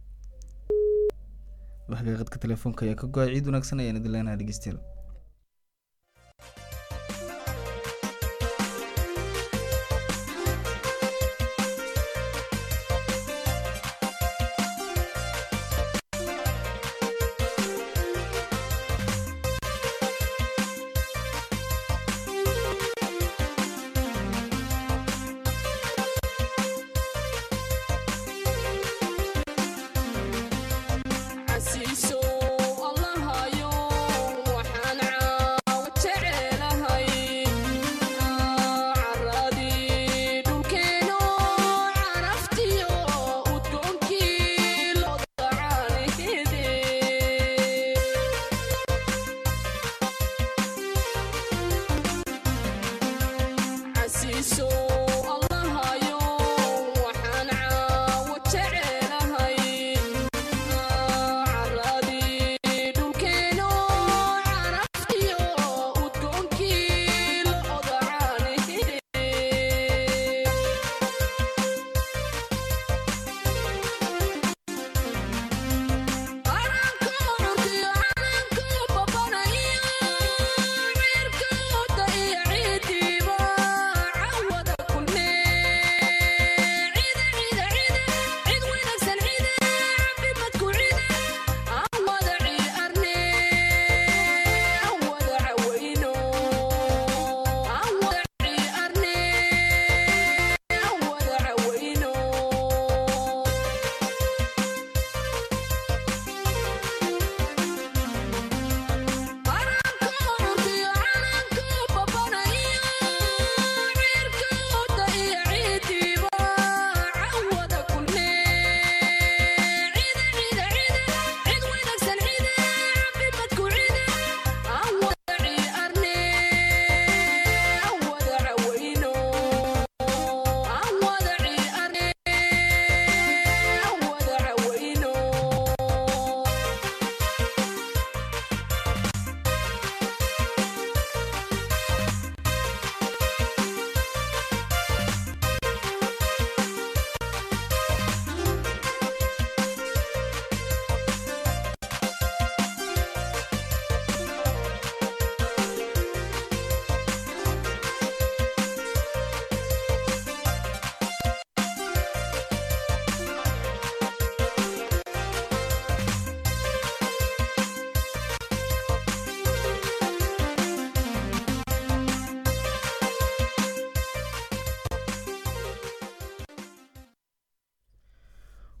waxgaaqadka telefoonka ayaa ka go-ay ciid wanaagsan ayaan idin leenahay dhegeystayaal xasiiso allahayo waxaan caawa jecelahay caradii dhulkeeno caraftiyo udgoonkii loo dacaanihide xasiiso allahayo waxaan caawa jecelahay caradii dhulkeeno caraftiyo udgoonkii loo dacaanihide Thank you.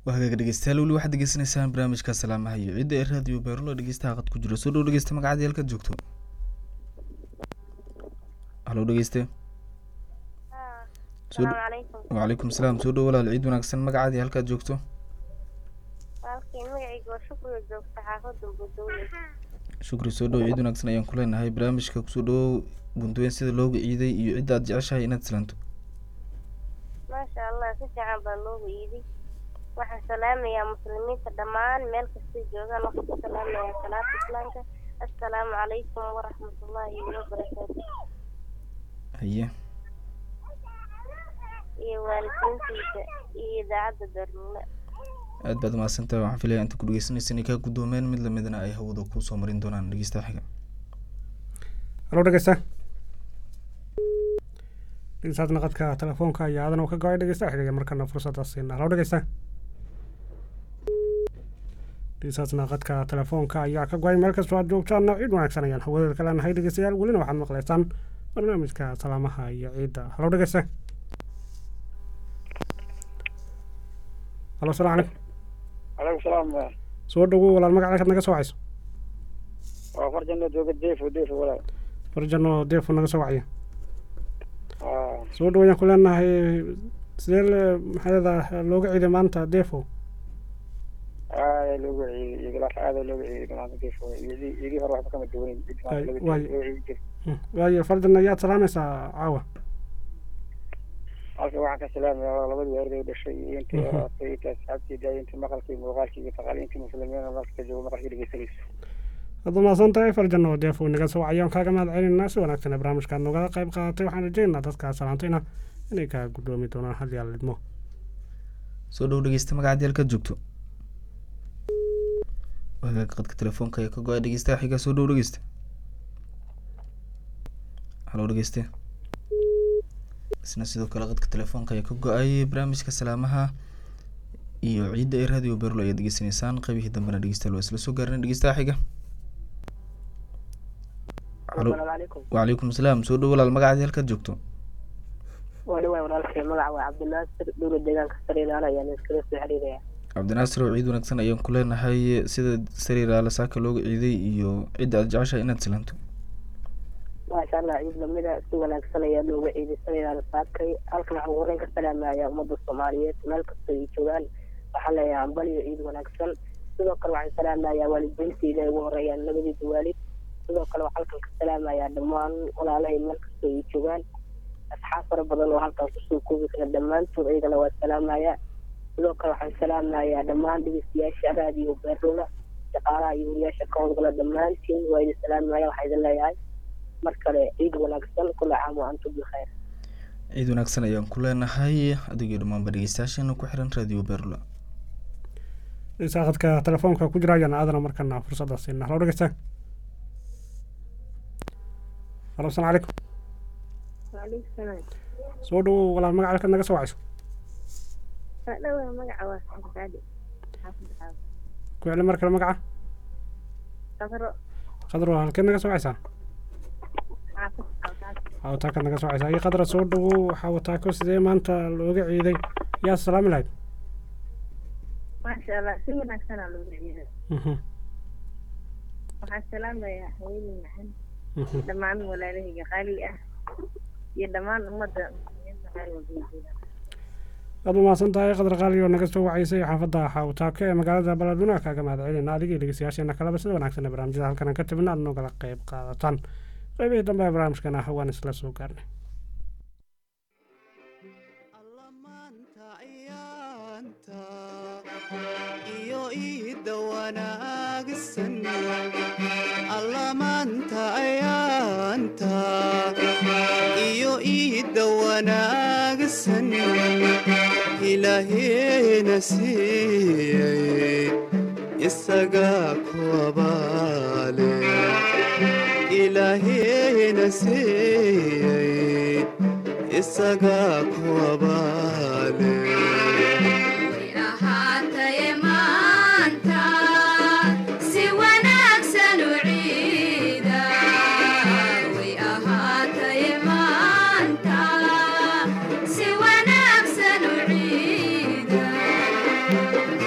waa hagaag dhegeystayaal weli waxaad degeysanaysaan barnaamijka salaamaha iyo ciidda ee raadiyo beerulo dhegeystaha qad ku jiro soo dhow dhegeysta magacadii halkaad joogto halo dhegeyste Soo dhow- salaamu calaykum wacalaikum salaam soo dhow walaal ciid wanaagsan magacadii halkaad joogto walaalkii magacayga waa shukriga joogta xaafadda budowle shukri soo dhow ciid wanaagsan ayaan ku leenahay barnaamijka kusoo dhowow bunduweyn sida looga ciiday iyo cidda aad jeceshahay inaad silanto maasha allah si fiican baa loogu iiday waxaan salaamayaa muslimiinta dhammaan meel kastay joogaan waxaan ku salaamayaa salaata islaamka assalaamu calaykum waraxmatullaahi wabarakaatu haye iyo waalidiintiisa iyo idaacadda darmuule aad baad mahadsantahay waxaan filaya inta ku dhegeysanaysa inay kaa guddoomeen mid lamidna ay hawada kuusoo marin doonaan dhegeystaha xiga halo dhegeysta dhegeystaadna qadka telefoonka ayaa aadan ka go-ay dhegeysta xigaya markana fursadda siina halo dhegeysta dhegeystaadna qadka telefoonka ayaa ka go-ay meel kastoo aad joogtaana ciid wanaagsan ayaan hawadeeda ka leenahay dhegeystayaal welina waxaad maqlaysaan barnaamijka salaamaha iyo ciidda halo dhegeysta halo salaamu calaykum calaykum salaam soo dhawow walaal magaca halkaad naga soo wacayso waa farjano jooga deefo deefo walaal farjano deefo naga soo wacaya Ah, soo dhawayaan ku leenahay sidee le- maxaa leedaha looga ciiday maanta defo aada loogu ciiday igalaas aada loogu ciiday maanta deefo igi igi hore waxba kama duwanin Igi maanta Ay, loogu waay. ciiday- loogu ciidi jiray. Mm, waayo fardan ayaad salaamaysaa caawa halka waxaan ka salaamayaa labadii weerarday u dhashay iyo intii Mhm. horaatay intii asxaabtii daayay intii maqalkii muuqaalkii iyo taqaaliintii muslimiina marka joogo maqalkii dhegeysanayso waad umahadsan tahay farjano defo naga soo wacayaan kaaga mahad celinaa si wanaagsan ee barnaamijkaad nogala qayb qaadatay waxaan rajaynaynaa dadkaa salaantayna inay kaa guddoomi doonaan hal yaal lidmo soo dhow dhegeysta magacadii halkaad joogto hagaag qadka telefoonka ayaa ka go-ay dhegeystaha xiga soo dhow dhegeysta halo dhegeyste isna sidoo kale qadka telefoonka ayaa ka go-ay barnaamijka salaamaha iyo ciidda ee radio berlo ayaad degeysanaysaan qaybihii dambena dhegeystayaal waa isla soo gaarnay dhegeystaha xiga halo asalaamu calaykum wacalaikum salaam soo dhow walaal magacadii halkaad joogto waa dhawaay walaalkay magaca waa cabdinaasir dhowla deegaanka sariilaala ayaan iskala soo xiriiraya cabdinaasir oo ciid wanaagsan ayaan ku leenahay sida sariiraala saaka looga ciiday iyo cidda aad jeceshahay inaad silanto maasha allah ciid lamida si wanaagsan ayaa looga ciiday sariilaala saakay halkan waxaan horeyn ka salaamayaa ummadda soomaaliyeed meel kasta ay joogaan waxaan leeyahay hambaliyo ciid wanaagsan sidoo kale waxaan salaamayaa waalidiintayda ay ugu horeeyaan labadiisa waalid sidoo kale waxaan halkan ka salaamayaa dhammaan walaalahay meel kasta ay joogaan asxaab fara badan oo halkan kusoo koobi kara dhammaantood iyagana waa salaamayaa sidoo kale waxaan salaamayaa dhammaan dhegeystayaasha raadiyo beerdhowla shaqaalaha iyo wariyaasha ka howlgala dhammaantiin waa idin salaamaya waxaa idin leeyahay mar kale ciid wanaagsan kula caam wa antum bikhayr ciid wanaagsan ayaan ku leenahay adigio dhammaanba dhegeystayaasheena ku xiran radio berlo dhegeystaha qadka telefoonka ku jira ayaan aadana markana fursadda siina halo dhegeysta halo asalaamu calaykum waaleykum salaam soo dhawow walaal magaca halkaad naga soo wacayso waa dhawaa magaca waa saxib saadi xaafadda xaafad ku celi mar kale magaca qadaro qadro halkeed naga soo wacaysaa xaafad xaafad xawataakaad naga soo wacaysaa iyo qadra soo dhawow xawataako sidee maanta looga ciiday yaa salaami lahayd maasha allah si wanaagsanaa looga ciiday Mhm, waxaan salaamayaa haweeney maxan mhm. dhammaan walaalahayga qaali ah iyo dhammaan ummadda muslimiinta meel walba ay joogaan aad u mahadsan tahay qadar qaali oo naga soo wacaysay xaafadda xawtaako ee magaalada baladweynaha kaaga mahad celinaa adiga iyo dhegeystayaasheena kaleba sida wanaagsan ee barnaamijyada halkan aan ka tabina aad nogala qayb qaadataan qaybihii dambe ee barnaamijkana waan isla soo gaarnay iyo iida wanaagsan allamaanta ayaanta iyo iida wanaagsan ilaaheena siiyey isagaa ku abaale ilaaheena siiyey isagaa ku abaale ahaataye maanta si wanaagsan u ciida way ahaataye maanta si wanaagsan u ciida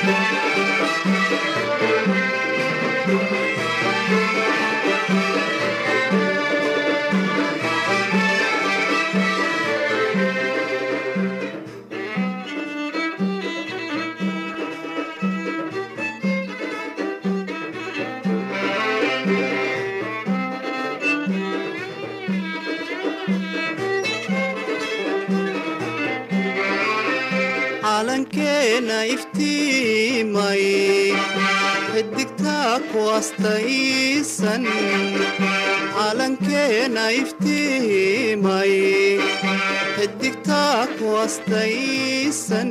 calankeena iftiimay xidigtaa ku astaysan calankeena iftiimay xidigtaa ku astaysan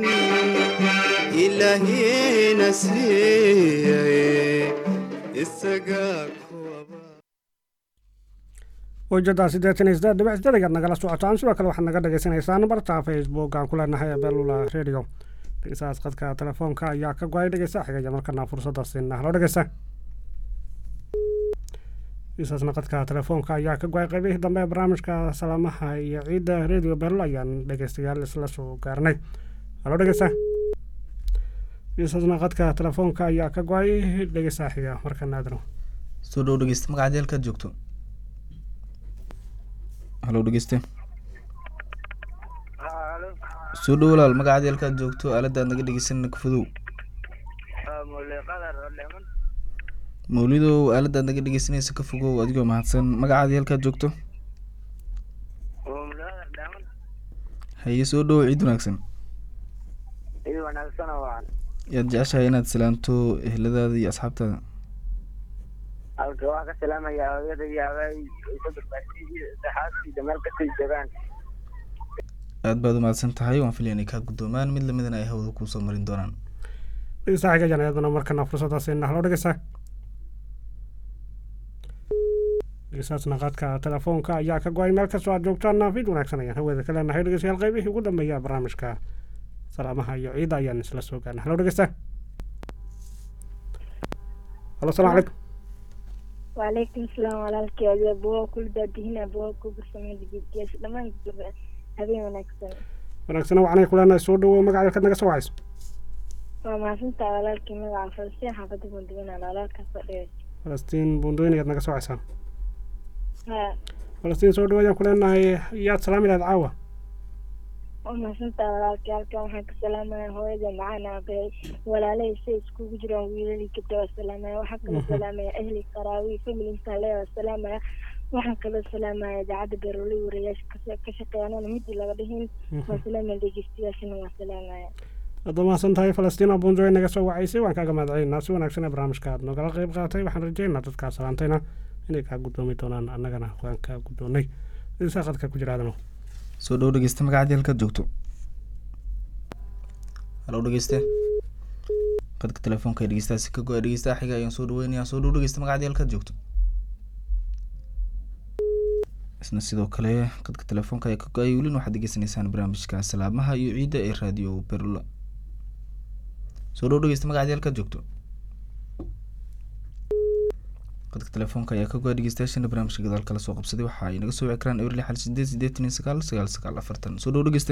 ilaahiina siiyay isagaa wajada siddeetan iyo siddeed dhibic siddeed ayaad nagala socotaan sidoo kale waxaad naga dhagaysanaysaan barta facebook aan ku leenahay abelula radio dhegeystahaas qadka telefoonka ayaa ka go-ay dhegeysta xigaya markana fursadda siina halo dhegeysta dhegeystahaasna qadka telefoonka ayaa ka go-ay qaybihii dambe ee barnaamijka salaamaha iyo ciidda radio bello ayaan dhegeystayaal isla soo gaarnay halo dhegeysta dhegeystahaasna qadka telefoonka ayaa ka go-ay dhegeysta xiga markana aadano soo dhow dhegeysta magacaad halkaad joogto halo dhegeyste soo dhow walaal magacaad halkaad joogto aaladaad naga dhegeysanana ka fodow mawlidow aaladaad naga dhegeysanaysa ka fogow adigoo mahadsan magacaadii halkaad joogto haye soo dhow ciid wanaagsan ciid wanaagsan oo wacan yaad jeceshahay inaad salaamto eheladaada iyo asxaabtaada halka waxaa ka salaamaya hooyada iyo abaay isu barbaarsiy iyo saxaabtiisa meel kastay joogaan aad baad umahadsan tahay waan filaya inay kaa guddoomaan mid lamidana ay hawada kuusoo marin doonaan dhegeysta xiga ayaan iyaduna markana fursadda siina halo dhegeysta dhegeystahaasna qadka telefoonka ayaa ka go-ay meel kastoo aad joogtaan fid wanaagsan ayaan hawada ka leenahay dhegeystayaal qaybihii ugu dambeeya barnaamijka salaamaha iyo ciidda ayaan isla soo gaarnay halo dhegeysta halo salaam calaykum وعليكم السلام walaalkii ayaa bugaa kula daadihina bugaa kuga sameyn jidkiis dhammaan habeen wanaagsan wanaagsana wacanay kuleenahay soo dhawow magaca halkaad naga soo wacayso waa mahadsantaa walaalkii magaca falastiin xaafada bunduwinaan walaalkaas fadhiya falastiin buundoyn ayaad naga soo wacaysaa ha falastiin soo dhawo ayaan kuleenahay yaad salaami lahayd caawa waa mahadsantaa walaalkii halkan waxaan ka salaamaya hooyada macaan aabay walaalahay say iskugu jiraan wiilalii gabdha waa salaamaya waxaan kaloo salaamaya ahli qaraawi familinka le waa salaamaya waxaan kaloo salaamaya idaacadda beeroley warayaasha ka shaqeeyanana midii laga dhihin waa salaamaya dhegeystayaashana waa salaamaya aad mahadsan tahay falastiin oo buundoy naga soo wacaysay waan kaaga mahadcelinaa si wanaagsan ee barnaamijka aad nogala qayb qaatay waxaan rajeynaa dadkaa salaantayna inay kaa guddoomi doonaan annagana waan kaa guddoonnay dhegeysaa qadka ku jira aadano soo dhow dhegeysta magacaadii halkaad joogto halo dhegeyste qadka telefoonka ee dhegeystahaasi ka go-a dhegeystaha xiga ayaan soo dhaweynayaa soo dhow dhegeysta magacaadii halkaad joogto isna sidoo kale qadka telefoonka ayaa ka go-ay welina waxaad degeysanaysaan barnaamijka salaamaha iyo ciidda ee radio berlo soo dhow dhegeysta magacaadii halkaad joogto qadka telefoonka ayaa ka go-a dhegeystayaashana barnaamijka gadaal kala soo qabsaday waxa ay naga soo wici karaan eber lix hal sideed sideetan iyo sagaal sagaal sagaal afartan soo dhow dhegeyste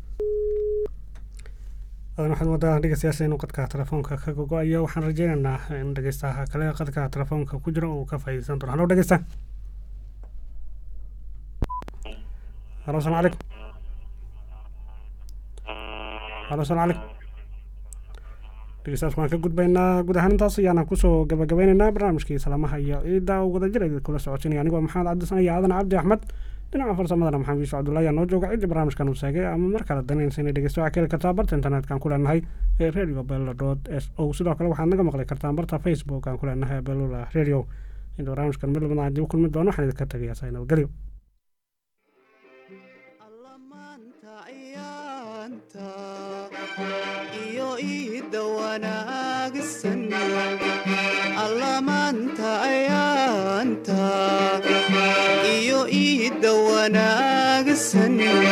adan waxaad moodaa dhegeystayaasha inuu qadka telefoonka ka gogo-ayo waxaan rajeynaynaa in dhegeystaha kale qadka telefoonka ku jira uu ka faa'iideysan doono halo dhegeysta halo salaam calaykum halo salaam calaykum dhegeystayaas waan ka gudbaynaa guud ahaan intaas ayaana kusoo gabagabeynaynaa barnaamijkii salaamaha iyo ciidda uu wadajir ay kula socotinaya anigoo maxamed cabdisan iyo aadan cabdi axmed dhinaca farsamadana maxamed yuusuf cabdullahi ayaa noo jooga ciddii barnaamijkan uu seegay ama mar kale danaynaysa inay dhegeysto waxaa ka heli kartaa barta internetka ku leenahay ee radio bella dot s o sidoo kale waxaad naga maqli kartaan barta facebook aan ku leenahay bellula radio inta barnaamijkan mid lamid aan dib u kulmi doono waxaan idinka tegayaa saa nabadgelyo iyo iida wanaagsan allamaanta ayaanta iyo iida wanaagsan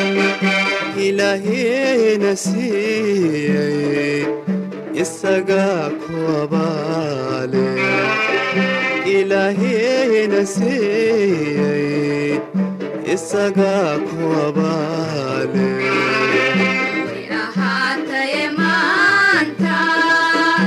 ilaaheena siiyey isagaa ku abaale ilaaheena siiyey isagaa ku abaale ahaataye maanta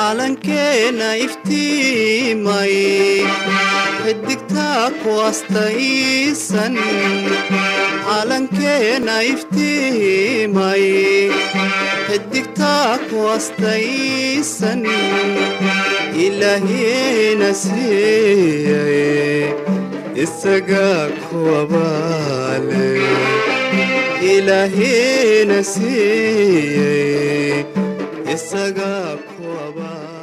calankeena iftiimay xidigtaa ku astaysan calankeena iftiimay xidigtaa ku astaysan ilaahiina siiyay isagaa kuwabaale ilaahiina siiyey isagaa kuwabaale